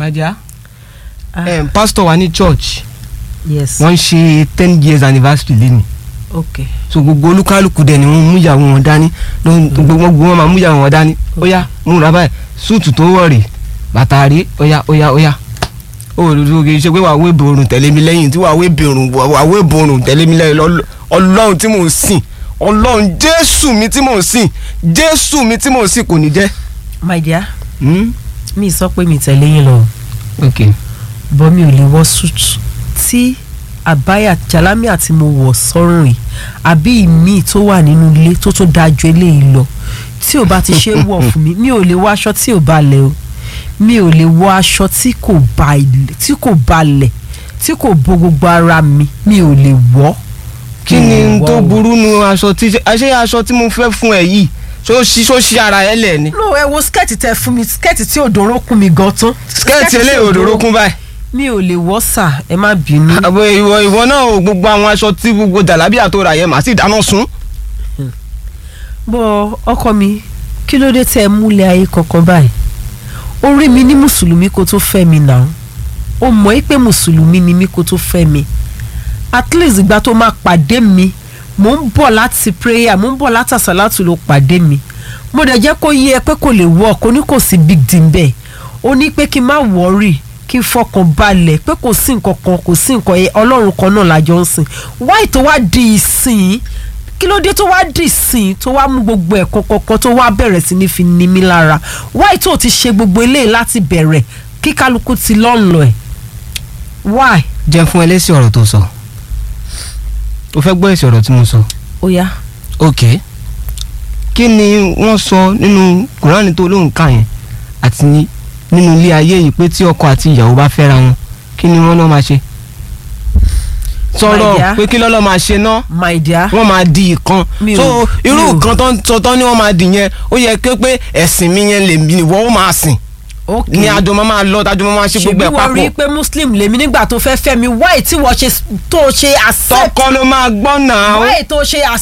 my dear Ah, um, pastor wa ní church yes wọ́n ń ṣe ten years anniversary lẹ́nu ok so gbogbo olúkálùkù dẹ̀ ni wọ́n mú ìyàwó wọn dání ló- gbogbo gbogbo wọn máa mú ìyàwó wọn dání ó yá múra báyìí súùtù tó wọ̀ rè bàtà rí ó yá ó yá ó yá ó lójú kì í ṣe pé wàá wé borùn tẹ̀lé mi lẹ́yìn tí wàá wé borùn wàá wé borùn tẹ̀lé mi lẹ́yìn lọ́lọ́- ọlọ́run tí mò ń sìn ọlọ́run jésù mi tí mò ń sìn jésù mi tí mò ń sìn kò ní jẹ́. my dear Hmm? mi sọ pé mi tẹ̀lé yín lọ ok bọ́ mi ò lè wọ suit tí àbáyà jalami tí mo wọ̀ sọ́rùn yìí àbí ìmíì tó wà nínú ilé tó tó dáa ju eléyìí lọ tí ò bá ti ṣe é wọ̀ fún mi mi ò lè wọ aṣọ tí ò balẹ̀ o mi ò lè wọ aṣọ tí kò ba ilẹ̀ tí kò balẹ̀ tí kò bo gbogbo ara mi mi ò lè wọ̀. kí Mi ò ni wọ̀ tó o. burú nu aṣọ tí ṣe aṣọ tí mo fẹ́ fún ẹ yìí ṣó ṣí ṣó ṣí ara ẹ lẹ̀ ni. no ẹ wo skẹ́ẹ̀tì tẹ fún mi skẹ́ẹ̀tì tí òdòró kún mi gan tán. skẹ́ẹ̀tì eléyìí òdòdó kún báyìí. mi ò lè wọ̀ sà ẹ má bínú. àbò ìwọ ìwọ náà ò gbogbo àwọn aṣọ tí gbogbo jàlábíà tó rà yẹn màá sì dáná sun. bọ́ ọkọ mi kí ló dé tẹ́ ẹ múlẹ̀ ayé kankan báyìí ó rí mi ní mùsùlùmí kó tó fẹ́ mi náà ó mọ̀ ẹ́ pé mùsùlùmí ni mí kó tó fẹ́ mi at least ìgbà tó máa pàdé mi mò ń bọ̀ láti prayer mò ń bọ̀ láti àsálàtù ló pàdé mi mo dẹ̀ jẹ́ kó yé ẹ pé kò lè work ó ní kò sí big deal bẹ́ẹ̀ ó ní pé kí n má worry kí n fọkàn balẹ̀ pé kò sí nǹkan kan kò sí nǹkan yẹn ọlọ́run kan náà lájọ ń sìn wáì tó wá di ìsìn kí ló dé tó wá di ìsìn tó wá mú gbogbo ẹ̀kọ́ kọ̀ọ̀kan tó wá bẹ̀rẹ̀ sí ní fi ní mi lára wáì tó ti ṣe gbogbo eléyìí láti bẹ̀rẹ̀ kí kálukú ti lọ́nlọ́ ẹ̀ wáì jẹ́ fún ẹ lésì ọ̀rọ̀ tó sọ o fẹ́ gbọ́ èsì ọ̀rọ̀ tí mo sọ. ó yá ok kí ni wọ́n sọ nínú kùránì tó lóun kà yẹn àti ní- nínú ilé ayé yìí pé tí ọkọ àti ìyàwó bá fẹ́ra wọn kí ni wọ́n náà máa ṣe. My sọ̀rọ̀ dear. pé kí lọ́lọ́ máa ṣe náà my dear wọ́n máa di ìkan Mi ò- so irú mi ò- ìkan tó ń sọ tán ni wọ́n máa dì yẹn ó yẹ kí pé ẹ̀sìn mi yẹn lè ní wọ́n ó máa sìn ok ní àjọ máa máa lọ tájọ máa ṣe gbogbo ṣebí ẹ̀ wọ́n rí i papọ̀ pé muslim lèmi nígbà tó fẹ́ fẹ́ mi wáì tí wọ́n ṣe tó ṣe accept tọkọ ló máa gbọ́ náà wáì tó ṣe